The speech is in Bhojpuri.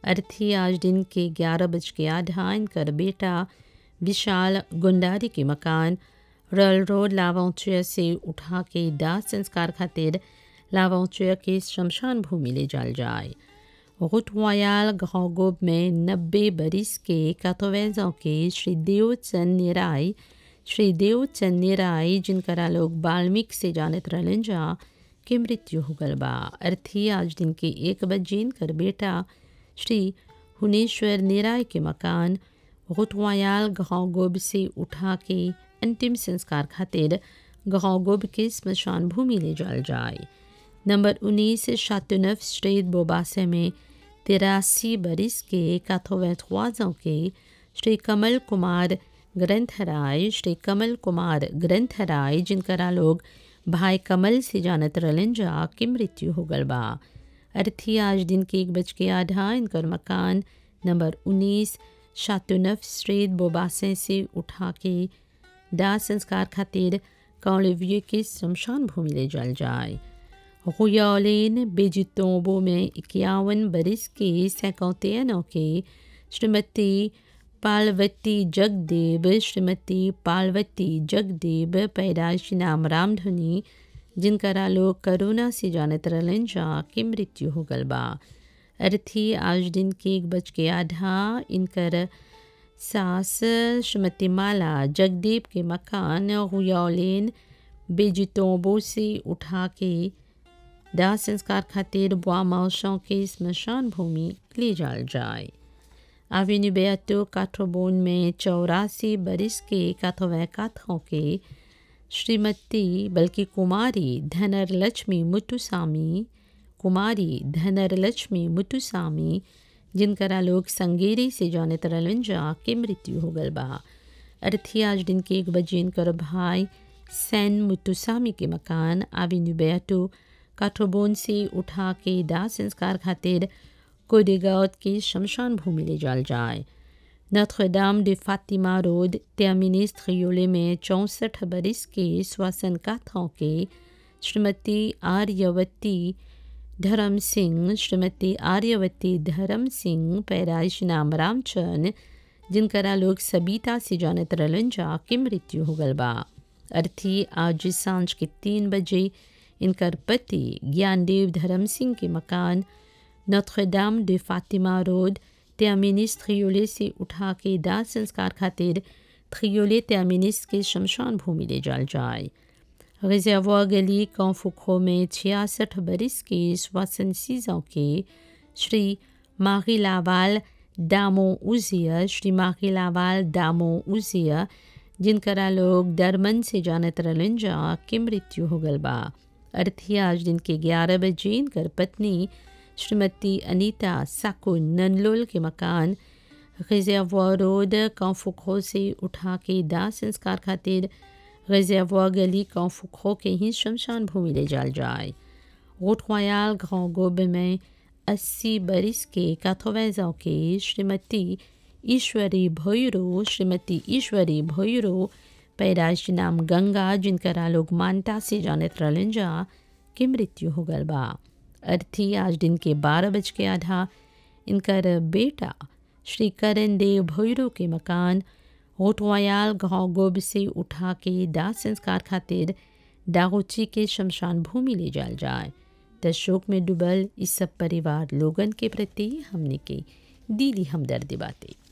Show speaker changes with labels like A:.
A: अर्थी आज दिन के ग्यारह बज के आधा इनकर बेटा विशाल गुंडारी के मकान रॉयल रोड लावाउचर से उठा के दाह संस्कार खातिर लावाउचर के शमशान भूमि ले जाल जाए रुट रॉयल घोगोब में नब्बे बरिस के कातोवेजों के श्री देवचंद निराय श्री देवचंद निराय जिनकरा लोग बाल्मीक से जानत रहलन जा के मृत्यु हो गल बा अर्थी आज दिन के एक बजे इनकर बेटा श्री हुनेश्वर निराय के मकान रुटवायाल घोगोब से उठा के अंतिम संस्कार खातिर घोगोब के स्मशान भूमि ले जाल जाए नंबर उन्नीस शातुनफ स्ट्रीट बोबासे में तिरासी बरिस के काथोवैथवाजों के श्री कमल कुमार ग्रंथराय श्री कमल कुमार ग्रंथराय जिनकरा लोग भाई कमल से जानत रहलन जा की मृत्यु हो गल बा अर्थी आज दिन के एक बज के आधा इनकर मकान नंबर उन्नीस शातुनफ स्ट्रीट बोबासे से उठा के दाह संस्कार खातिर कौलिविये के शमशान भूमि ले जाल जाए रुयालेन बेजितोंबो में इक्यावन बरिस के सैकौतेनों के श्रीमती पार्वती जगदेव श्रीमती पार्वती जगदेव पैदाइश नाम रामधुनी जिनकरा लोग करोना से जानत रहलन जा के मृत्यु हो गल बा अर्थी आज दिन के एक बज के आधा इनकर सास श्रीमती माला जगदेव के मकान हुयालेन बेजितोंबो से उठा के दाह संस्कार खातिर बुआ मौसों के स्मशान भूमि ले जाल जाए आवेन्यू बेअतो काठोबोन में चौरासी बरिस के काथोवै काथों के श्रीमती बल्कि कुमारी धनर लक्ष्मी मुतुसामी कुमारी धनर लक्ष्मी मुतुसामी जिनकरा लोग संगेरी से जानत रहलन जा के मृत्यु हो गल बा अर्थी आज दिन के एक बजे इनकर भाई सैन मुतुसामी के मकान आवेन्यू बेअतो काठोबोन से उठा के दाह संस्कार खातिर कोडेगाउत के शमशान भूमि ले जाल जाए नथ्रदाम de फातिमा रोड टर्मिनिस थ्रियोले में चौंसठ बरिस के श्वसन काथों के श्रीमती आर्यवती धर्म सिंह श्रीमती आर्यवती धर्म सिंह पैदाइश नाम रामचंद जिनकरा लोग सबीता से जानत रहलन जा के मृत्यु हो गल बा अर्थी आज सांझ के तीन बजे इनकर पति ज्ञानदेव धर्म सिंह के मकान नोत्रदाम de फातिमा रोड टर्मिनिस थ्रियोले से उठा के दाह संस्कार खातिर थ्रियोले टर्मिनिस के शमशान भूमि ले जाल जाए रिजर्वा गली कौफुखो में छियासठ बरिस के श्वसन सीजों के श्री माही लावाल दामो उजिया श्री माही लावाल दामो उजिया जिनकरा लोग दरमन से जानत रहलन जा के मृत्यु हो गल बा अर्थी आज दिन के ग्यारह बजे इनकर पत्नी श्रीमती अनीता साको ननलोल के मकान रिजर्वा रोड कौफुखो से उठा के दाह संस्कार खातिर रिजर्वा गली कौफुखो के ही शमशान भूमि ले जाल जाए रोटवायाल गाँव गोब में अस्सी बरिस के काथोवैजों के श्रीमती ईश्वरी भोयरो श्रीमती ईश्वरी भोयरो पैदाइश नाम गंगा जिनकरा लोग मानता से जानत रहलन जा के मृत्यु हो गल बा अर्थी आज दिन के बारह बज के आधा इनकर बेटा श्री करण देव भैरो के मकान होटवायाल गाँव गोब से उठा के दाह संस्कार खातिर दागोची के शमशान भूमि ले जाल जाए त शोक में डूबल इस सब परिवार लोगन के प्रति हमने के दिली हमदर्दी बातें